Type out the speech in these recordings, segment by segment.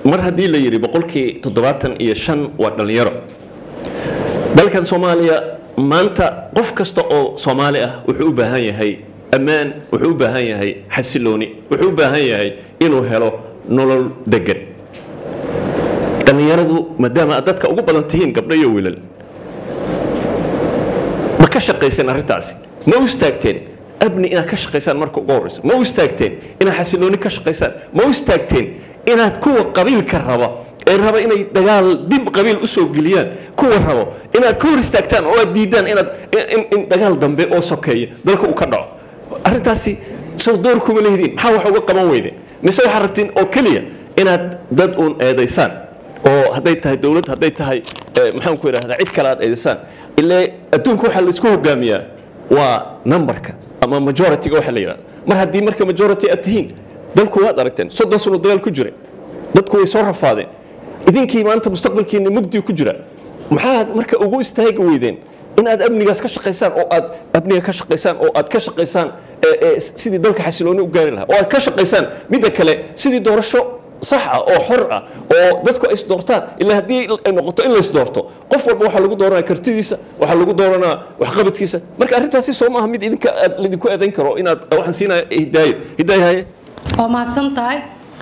mar haddii la yidhi boqolkii toddobaatan iyo shan waa dhallinyaro dalkan soomaaliya maanta qof kasta oo soomaali ah wuxuu u baahan yahay ammaan wuxuu u baahan yahay xasilooni wuxuu u baahan yahay inuu helo nolol degan dhallinyaradu maadaama aad dadka ugu badan tihiin gabdho iyo wiilal ma ka shaqayseen arrintaasi ma u istaagteen abni inaad ka shaqaysaan marka ugu horreyso ma u istaagteen inaad xasilooni ka shaqaysaan ma u istaagteen inaad kuwa qabiilka raba ee raba inay dagaal dib qabiil usoo geliyaan kuwa rabo inaad ka hor istaagtaan oo aad diidaan inaad in, in dagaal dambe oo sokeeya dalka uu ka dhaco arrintaasi sow door kuma lehdin maxaa wax uga qaban weydeen mise waxaad rabtiin oo keliya inaad dad uun eedaysaan oo hadday tahay dowlad hadday tahay eh, maxaan ku idhahdaa cid kale aad eedaysaan ilaa adduunka waxaa laisku hogaamiyaa waa numberka ama majority-ga waxa la yidhahda mar haddii marka majority aad tihiin dalku waad aragteen soddon sano dagaal ku jiray dadku way soo rafaadeen idinkii maanta mustaqbalkiina mugdi ku jira maxaad marka ugu istaagi weydeen in aad amnigaas ka shaqaysaan oo aad amniga ka shaqaysaan oo aad ka shaqaysaan ee, ee, sidii dalka xasilooni u gaari lahaa oo aad ka shaqaysaan midda kale sidii doorasho sax ah oo xor ah oo dadku ay isdoortaan ilaa haddii ay noqoto in la isdoorto qof walba waxaa lagu dooranaa kartidiisa waxaa lagu dooranaa waxqabadkiisa marka arrintaasi soo maaha mid idinka aad laydinku eedayn karo inaad waxaan siinaya hidaayo hidaayo haye waa mahadsan tahay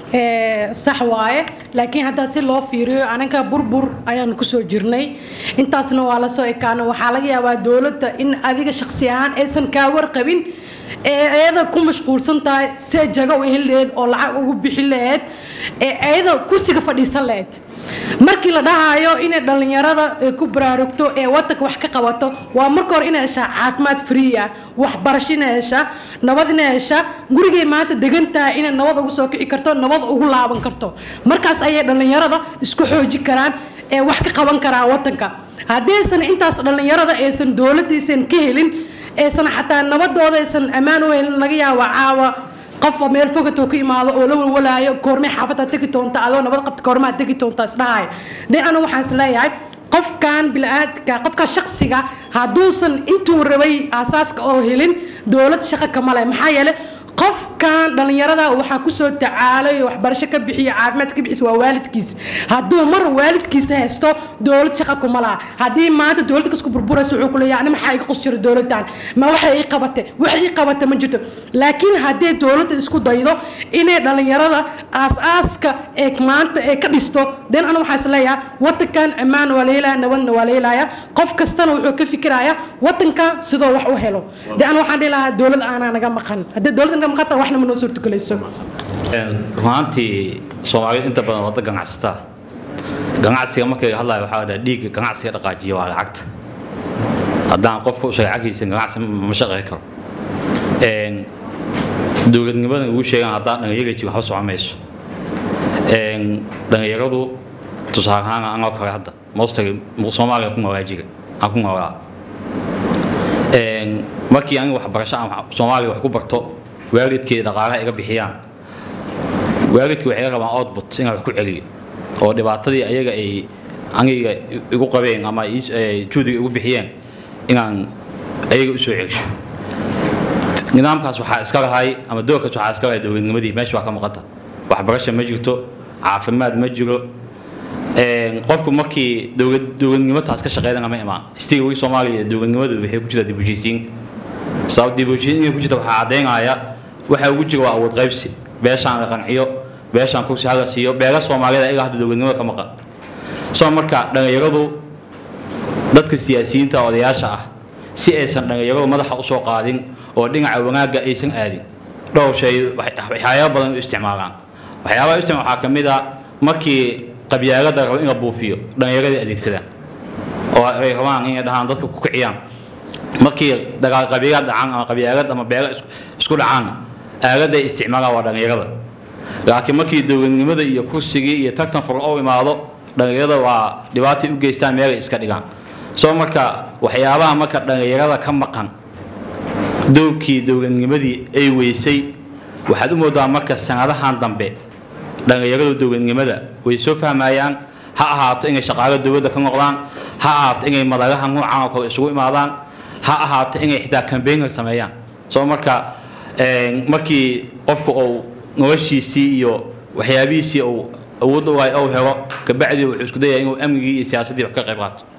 Ee, sax waaye laakiin haddaa si loo fiiriyo anaga burbur ayaan kusoo jirnay intaasna waa la soo ekaana waxaa laga yaabaa dowladda in adiga shaqsi ahaan aysan kaa warqabin ee ayada ku mashquulsan tahay see jago u heli laheyd oo lacag ugu bixi laheyd ee ayada kursiga fadhiisan laheyd markii la dhahayo inay dhallinyarada ay ku baraarugto ee wadanka wax ka qabato waa marka hore inay heshaa caafimaad free ah waxbarasho inay heshaa nabad inay heshaa gurigay maanta degan tahay inay nabad ugu soo kici karto nabad ugu laaban karto markaas ayay dhallinyarada isku xooji karaan ee wax ka qaban karaan wadanka haddaysan intaas dhallinyarada aysan dowladaysan ka helin aysan xataa nabadooda aysan ammaan u helin laga yaabo caawa qof meel fogato ku imaado oo la walwalaayo goormay xaafadda tegi doonta adoo nabad qabta goormaa tegi doonta isdhahay de anu waxaan is leeyahay qofkan bilaaadka qofka shaksiga hadduusan intuu rabay aasaaska oo helin dowlad shaqo kama leh maxaa yeelay qofkan dhallinyarada waxaa kusoo tacaalay waxbarasho ka bixiya caafimaad ka bixis waa waalidkiis hadduu mar waalidkiisa haysto dowlad shaqa kuma laha haddii maanta dowladda kasku burburaysa wuxuu kuleeyahay ani maxaa iga qos jira dowladdan ma waxay ii qabate wax ii qabate ma jirto laakiin haddii dowladda isku daydo inay dhallinyarada aas-aaska ee maanta ee ka dhisto den anu waxaa is leeyahay wadankan ammaan waa la helaya nabadna waa la helaya qof kastana wuxuu ka fikiraya wadankan sidoo wax u helo de anu waxaan dhihi lahaa dowlad aanaa naga maqan haddii dowladda naga maqan tahay waxna ma noo suurtagelayso runaantii soomaalida inta badan wada ganacsataa ganacsiga markay hadlayo waxaa dhaa dhiigga ganacsiga dhaqaajiya waa lacagta haddaan qofka u sheega cagiisa ganacsi ma shaqey karo dowladnimada ugu sheegaan haddaan dhalinyarati waxba socon mayso dhalinyaradu tusaale ahaan anoo kale hadda mostly soomaaliya ku noolaa jira aan ku noolaa markii aniga waxbarasho aan soomaaliya wax ku barto waalidkii dhaqaalaha iga bixiyaan waalidkii waxay rabaan output inaan wax ku celiyo oo dhibaatadii ayaga ay aniga igu qabeen ama juudiga igu bixiyeen inaan ayaga usoo celisho nidaamkaas waxaa iska lahay ama doorkaas waxaa iska lahay dowladnimadii meesha waa ka maqanta waxbarasho ma jirto caafimaad ma jiro qofku markii dowladnimataas ka shaqeydana ma imaan stiga weli soomaaliya dowladnimadu waxay ku jirtaa dib u heshiisiin sabab dib u heshiisiin inay ku jirta waxaa caddaynaya waxa ugu jira waa awood qaybsi beeshaan la qanciyo beeshaan kursi hala siiyo beela soomaaliyada ilaa hadda dowladnimada ka maqan soo marka dhallinyaradu dadka siyaasiyiinta odayaasha ah si aysan dhallinyaradu madaxa usoo qaadin oo dhinaca wanaagga aysan aadin dhowr shay waxyaaba badan u isticmaalaan waxyaabaha u isticmaal waxaa ka mid a markii qabyaalada rabo in la buufiyo dhallinyaradii adeegsadaan oo ay rabaan inay dhahaan dadka ku kiciyaan markii dagaal qabiilad dhacaan ama qabyaalad ama beelo isku dhacaan aaladay isticmaalaan waa dhallinyarada laakiin markii dowladnimada iyo kursigii iyo tartan fur u imaado dhallinyarada waa dhibaatay u geystaan meelay iska dhigaan soo marka waxyaabaha marka dhallinyarada ka maqan dowrkii dowladnimadii ay weysay waxaad u moodaa marka sanadahan dambe dhallinyaradu dowladnimada way soo fahmayaan ha ahaato inay shaqaalo dowladda ka noqdaan ha ahaato inay madagaha noocan oo kale isugu imaadaan ha ahaato inay xitaa kambeynka sameeyaan soo marka markii qofku uu noloshiisii iyo waxyaabihiisii uu awoodda u hay ou helo kabacdii wuxuu isku dayaa inuu amnigii iyo siyaasaddii wax ka qayb qaato